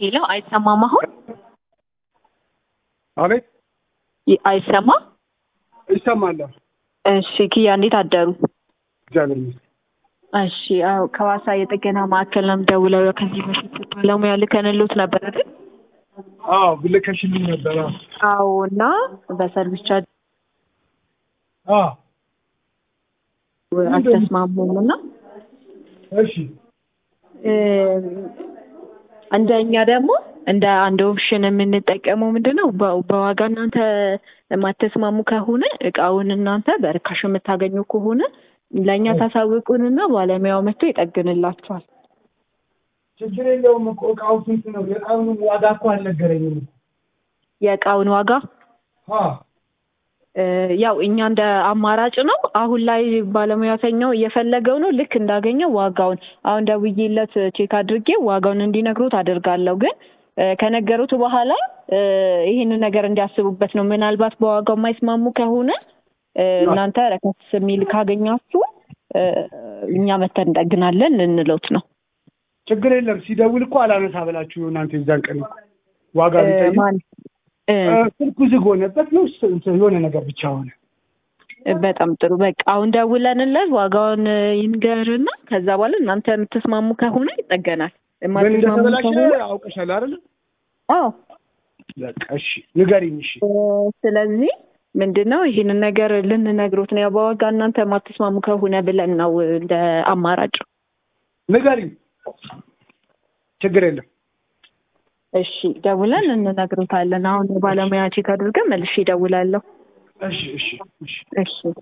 ሄሎ፣ አይሰማም? አሁን አቤት ይ- አይሰማም? ይሰማለሁ። እሺ፣ ኪያ እንዴት አደሩ? እግዚአብሔር ይመስገን። እሺ፣ አዎ፣ ከዋሳ የጥገና ማዕከል ነው የምደውለው። ከዚህ በፊት ባለሙያ ልከንሎት ነበር አይደል? አዎ ብልከሽልኝ ነበር። አዎ አዎ። እና በሰርቪስ ቻርጅ አዎ አልተስማሙም እና እሺ እንደኛ ደግሞ እንደ አንድ ኦፕሽን የምንጠቀመው ምንድን ነው በ- በዋጋ እናንተ የማተስማሙ ከሆነ እቃውን እናንተ በርካሽ የምታገኙ ከሆነ ለእኛ ታሳውቁንና ባለሙያው መጥቶ ይጠግንላችኋል። ችግር የለውም እኮ እቃው ስንት ነው? የእቃውን ዋጋ እኮ አልነገረኝም እኮ። የእቃውን ዋጋ አዎ እ፣ ያው እኛ እንደ አማራጭ ነው። አሁን ላይ ባለሙያተኛው እየፈለገው ነው። ልክ እንዳገኘው ዋጋውን አሁን ደውዬለት ቼክ አድርጌ ዋጋውን እንዲነግሩት አደርጋለሁ። ግን እ፣ ከነገሩት በኋላ እ፣ ይህንን ነገር እንዲያስቡበት ነው። ምናልባት በዋጋው የማይስማሙ ከሆነ እ፣ እናንተ ረከስ የሚል ካገኛችሁ እ፣ እኛ መተን እንጠግናለን ልንሎት ነው። ችግር የለም። ሲደውል እኮ አላነሳ ብላችሁ እናንተ የዛን ቀን እኮ ዋጋ እ፣ ቢጠይቅ ማን እ፣ እ፣ ስልኩ ዝግ ሆነበት ነው ስ- እንትን የሆነ ነገር ብቻ ሆነ። በጣም ጥሩ። በቃ አሁን ደውለንለት ዋጋውን ይንገርና ከዛ በኋላ እናንተ የምትስማሙ ከሆነ ይጠገናል። ምን የማትስማሙ እንደተበላሸ ከሆነ አውቀሻል አይደለ? አዎ። በቃ እሺ ንገሪኝ። እሺ እ፣ ስለዚህ ምንድን ነው ይህንን ነገር ልንነግሮት ነው። ያው በዋጋ እናንተ የማትስማሙ ከሆነ ብለን ነው እንደ አማራጭ። ንገሪኝ። ችግር የለም። እሺ ደውለን እንነግሮታለን። አሁን የባለሙያ ቼክ አድርገን መልሼ እደውላለሁ። እሺ እሺ እሺ እሺ